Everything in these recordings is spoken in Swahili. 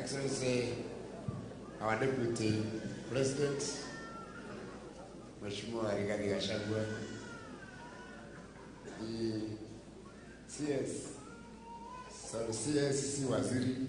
Excellency, our Deputy President, Mheshimiwa Rigathi Gachagua, the CS, sorry, CS si waziri,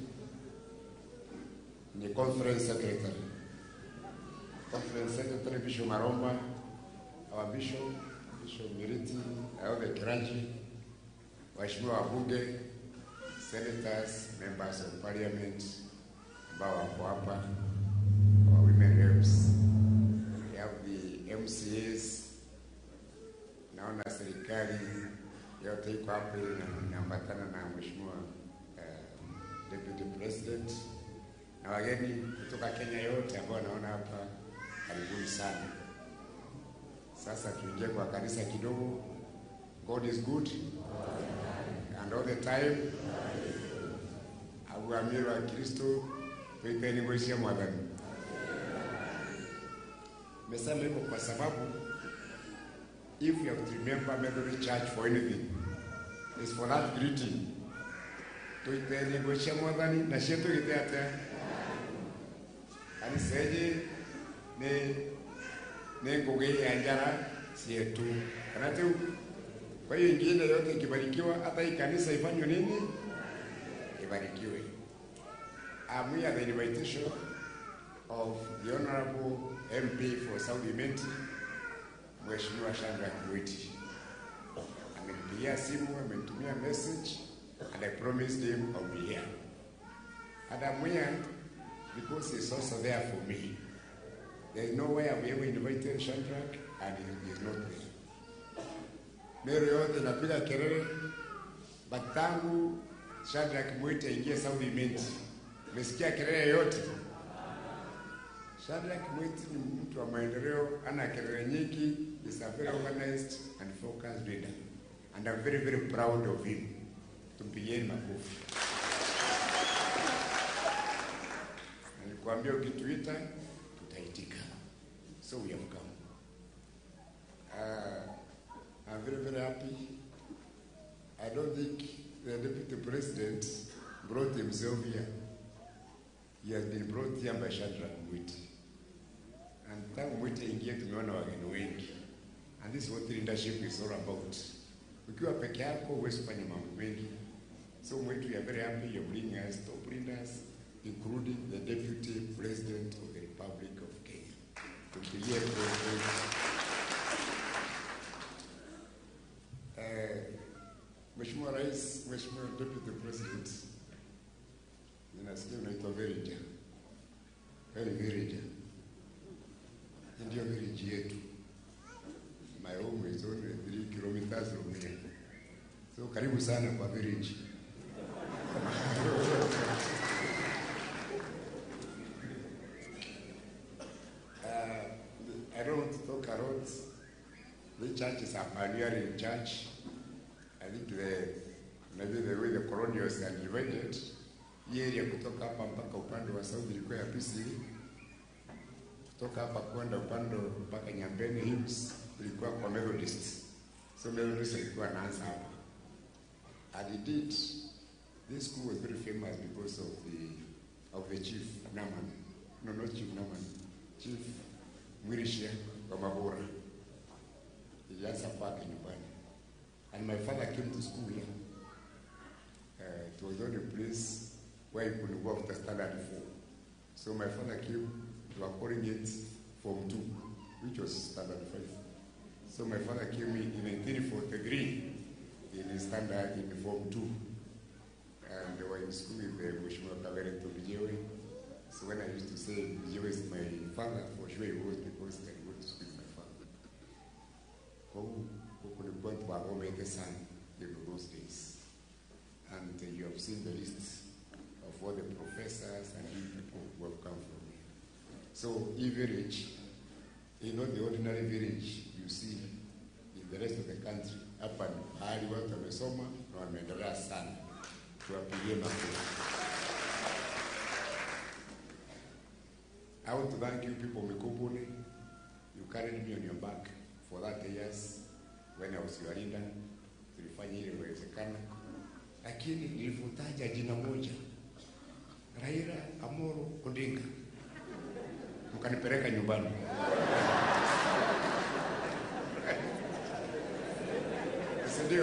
ni conference secretary. Conference secretary Bishop Maromba, our bishop, Bishop Miriti, all the clergy, waheshimiwa wabunge, senators, members of parliament ambao wako hapa, our women reps, we have the MCAs, naona serikali yote iko hapa ili na- inaambatana na mheshimiwa uh, deputy president na wageni kutoka Kenya yote ambao naona hapa, karibuni sana. Sasa tuingie kwa kanisa kidogo. God is good and all the time. Aguamiro wa Kristo tuipeni mwesia mwadhani. Mesema hivyo kwa sababu if you have to remember Methodist Church for anything, it's for that greeting. Tuipeni mwesia mwadhani na shetu giteate. Kaniseje ni ni ngugi ya njara sietu kana tu. Kwa hiyo ingine yote ikibarikiwa, hata hii kanisa ifanywe nini? Ibarikiwe. I'm here at the invitation of the Honorable MP for South Imenti, Mheshimiwa Shandra Kiwiti. Amenipigia simu, amenitumia message and I promised him I'll be here. And I'm here because he's also there for me. There is no way I've ever invited Shadrach and he is not there. Mero yote inapiga kelele, but tangu Shadrach Mwite aingie South Imenti, umesikia kelele yote? Shadrach Mwite ni mtu wa maendeleo, ana kelele nyingi, is a very organized and focused leader. And I'm very very proud of him. Tumpigieni makofi. Nilikwambia ukituita tutaitika. So we have come. Uh, I'm very, very happy. I don't think the deputy president brought himself here. He has been brought here by Shadrach Mwiti. And tangu Mwiti ingie tumeona wageni wengi. And this is what leadership is all about. Ukiwa peke yako huwezi kufanya mambo mengi. So Mwiti, we are very happy you're bringing us top leaders, including the deputy president of the Republic of Kenya. Tumpigie president. Eh, Mheshimiwa Rais, Mheshimiwa Deputy President, ninasikia unaitwa Verija. Very Verija. Hii Ndio village yetu. My home is only 3 kilometers from here. So karibu sana kwa village. Uh, I don't want to talk a lot. The church is a pioneering church. I think the maybe the way the colonials are divided, hii area kutoka hapa mpaka upande wa south ilikuwa ya PCA, kutoka hapa kwenda upande mpaka Nyambene Hills ilikuwa kwa Methodist. So Methodist ilikuwa anaanza hapa. And indeed, this school was very famous because of the of the chief Naman. No, not chief Naman. Chief Mwirishia wa Mabora. Ilianza kwake nyumbani. And my father came to school here. Uh, it was not a place where he could go after standard four. So my father came, we were calling it Form 2, which was standard 5. So my father came in in 1943 in his standard in Form 2. And they were in school with the Mheshimiwa Kavere Tobijewe. So when I used to say Bijewe is my father, for sure he was because I went to school with my father. Huu huku ni point wa Omete sana in those days. And uh, you have seen the list of all the professors and you people who have come from here. So e village is not the ordinary village you see in the rest of the country. Hapa ni pahali watu wamesoma na wameendelea sana. Tuwapigie makofi. I want to thank you people Mikubuni. You carried me on your back for that years when I was your leader. Tulifanya ile iwezekana, lakini nilivyotaja jina moja Raila Amolo Odinga, mkanipeleka nyumbani. si ndio?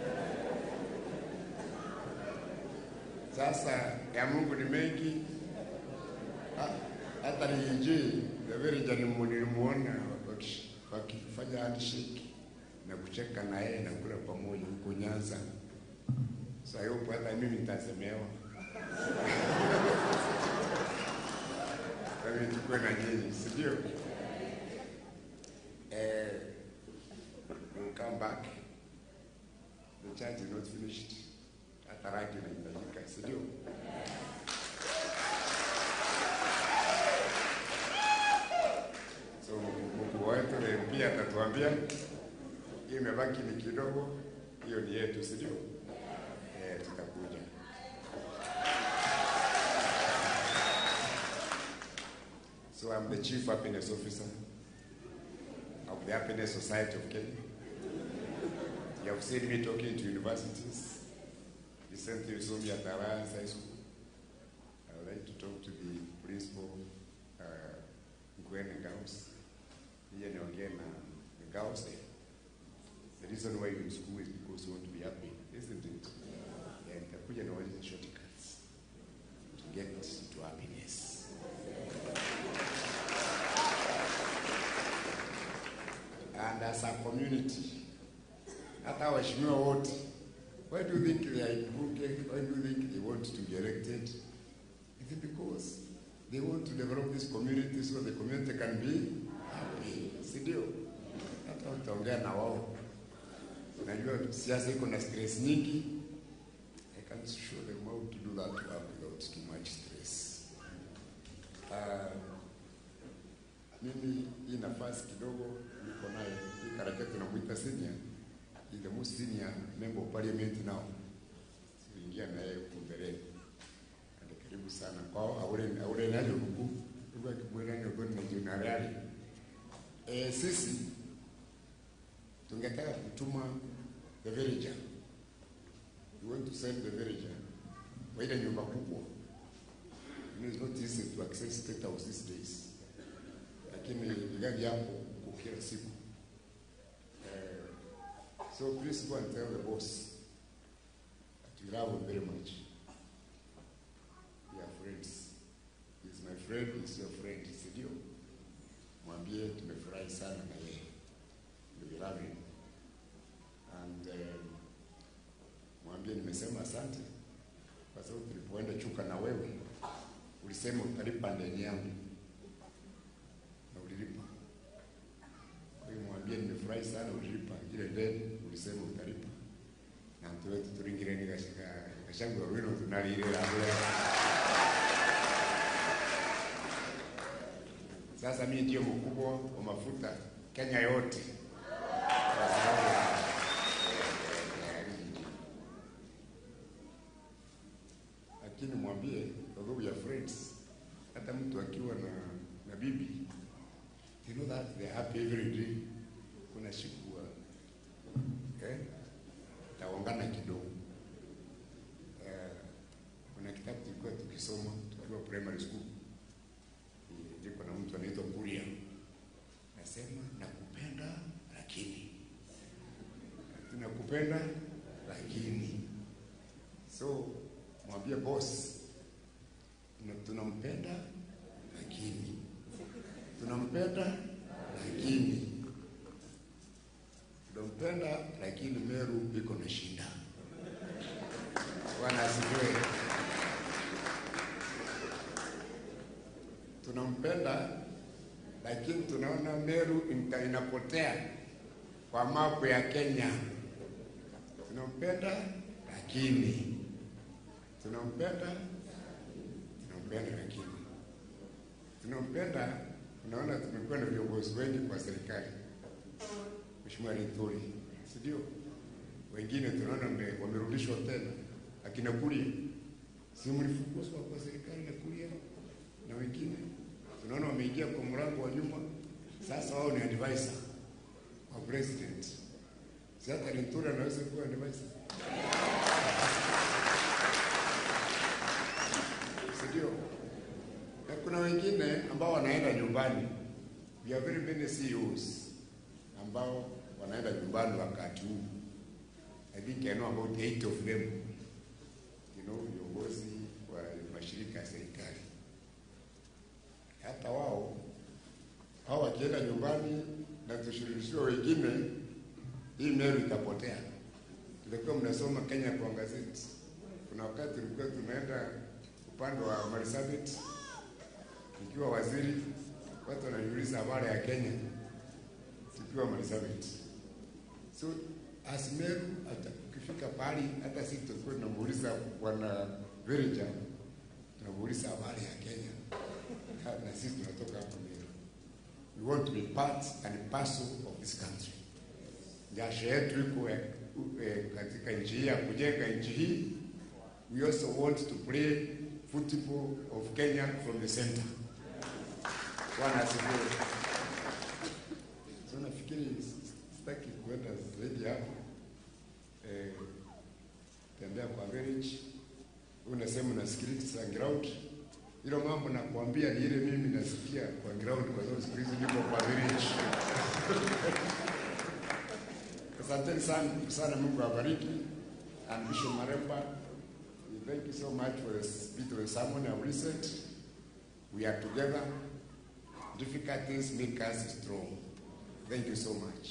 Sasa ya Mungu ni mengi, Ha- hata niinjii Beverija nilimuona waki- wakifanya handshake na kucheka na yeye na kula pamoja huko Nyanza. Sasa yupo hata mimi nitasemewa. Kwa hiyo tukue na nyinyi, si ndio? Eh, we'll come back. The church is not finished. Hata rangi inahitajika, si ndio? So Mungu wetu pia atatuambia hii imebaki ni kidogo, hiyo ni yetu, si ndio? Eh, tutakuja. So I'm the chief happiness officer of the Happiness Society of Kenya. You have seen me talking to universities. Recently you saw me at Alliance High School. I would like to talk to the principal, uh, Ngwene Gauss. Nije niongee na the Gauss there. The reason why you're in school is because you want to be happy, isn't it? Yeah, nitakuja na wale shortcuts to get to happiness. And as a community, hata waheshimiwa wote, why do you think they are in Bunge? Why do you think they want to be elected? Is it because they want to develop this community so the community can be happy? Si ndio? Hata utaongea na wao. Najua siasa iko na stress nyingi. I can show them how to do that work without too much stress. Uh, mimi hii nafasi kidogo niko nayo, hii karaka tunamwita senior, is the most senior member of parliament now. Tuliingia naye huko mbeleni. Ande karibu sana kwao, aure aure nayo huku kwa kibwela ni kwa na jenerali. Eh, sisi tungetaka kutuma the villager. We want to send the villager kwa ile nyumba kubwa. You know, it's not easy to access state house these days lakini gari yako huko kila siku. Uh, so please go and tell the boss that you love him very much. We are friends. He's my friend, he's your friend, si ndio? Mwambie tumefurahi sana na yeye. We love him. And um, mwambie nimesema asante kwa sababu tulipoenda Chuka na wewe ulisema utalipa ndeni yangu na ulilipa. Kwa hiyo mwambie nimefurahi sana ulilipa ile deni ulisema utalipa. Na mtu wetu turingireni gashika gashangu wino tunalirira bure. Sasa mimi ndio mkubwa wa mafuta Kenya yote. Kwa sababu ya- ya- ya hii. Lakini mwambie although we are friends, hata mtu akiwa na na bibi you know that they are happy every day. Kuna siku uh, eh, taongana kidogo. Eh, kuna kitabu tulikuwa tukisoma tukiwa primary school, Eh, ndiko na mtu anaitwa Kuria, nasema nakupenda lakini, tunakupenda lakini. So mwambie boss, tuna- tunampenda lakini tunampenda lakini tunampenda lakini Meru iko na shida. Bwana asifiwe. Tunampenda lakini tunaona Meru ina- inapotea kwa mapu ya Kenya. Tunampenda lakini tunampenda tunampenda lakini tunampenda. Unaona, tumekuwa na viongozi wengi kwa serikali, Mheshimiwa Linturi, si ndio? Wengine tunaona wame- wamerudishwa tena, akina Kuria, si mlifukuzwa kwa serikali na Kuria, na wengine tunaona wameingia kwa mlango wa nyuma. Sasa wao ni advisor wa president. Si hata Linturi anaweza kuwa advisor, si ndio? nyumbani. We have very many CEOs ambao wanaenda nyumbani wakati huu. I think I know about eight of them. You know, viongozi wa mashirika ya serikali. Hata wao hao wakienda nyumbani na tushirikishwe wengine, hii Meru itapotea. Tulikuwa mnasoma Kenya kwa gazeti. Kuna wakati tulikuwa tunaenda upande wa Marsabit, nikiwa waziri, watu wananiuliza habari ya Kenya tukiwa Marsabit. So as Meru, hata ukifika pahali, hata sisi tulikuwa tunamuuliza bwana Verija, tunamuuliza habari ya Kenya na sisi tunatoka hapa Meru. We want to be part and parcel of this country. Jasho yetu iko eh, eh, katika nchi hii ya kujenga nchi hii. We also want to play football of Kenya from the center. Bwana asifiwe. So nafikiri sitaki kuenda zaidi hapo. Eh, tembea kwa village. Unasema na skills za ground. Hilo mambo nakwambia ni ile mimi nasikia kwa ground kwa sababu siku hizi niko kwa village. Asanteni sana sana, Mungu awabariki. And Bishop Maremba, thank you so much for the spirit of the sermon I've listened. We are together. Difficulties make us strong. Thank you so much.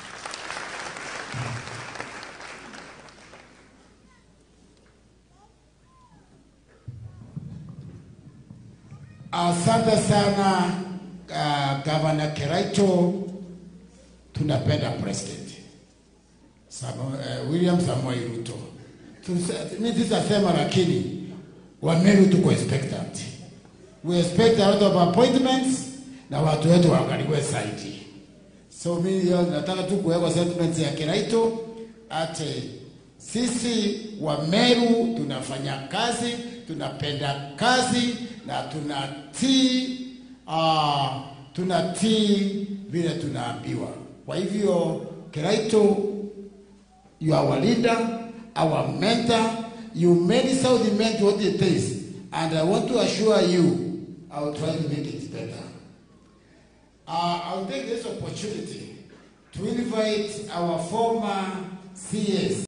Asante sana uh, Gavana Keraito, tunapenda president Samo, uh, William Samoei Ruto. Tuse- Mimi sitasema, lakini Wameru tuko expectant. We expect a lot of appointments na watu wetu waangaliwe zaidi. So mimi leo nataka tu kuweka sentiments ya Keraito ate sisi wa Meru tunafanya kazi, tunapenda kazi na tunatii uh, tunatii vile tunaambiwa. Kwa hivyo Keraito, you are our leader, our mentor. You made South meant what it is, and I want to assure you, I will try to make it better. Uh, I'll take this opportunity to invite our former CS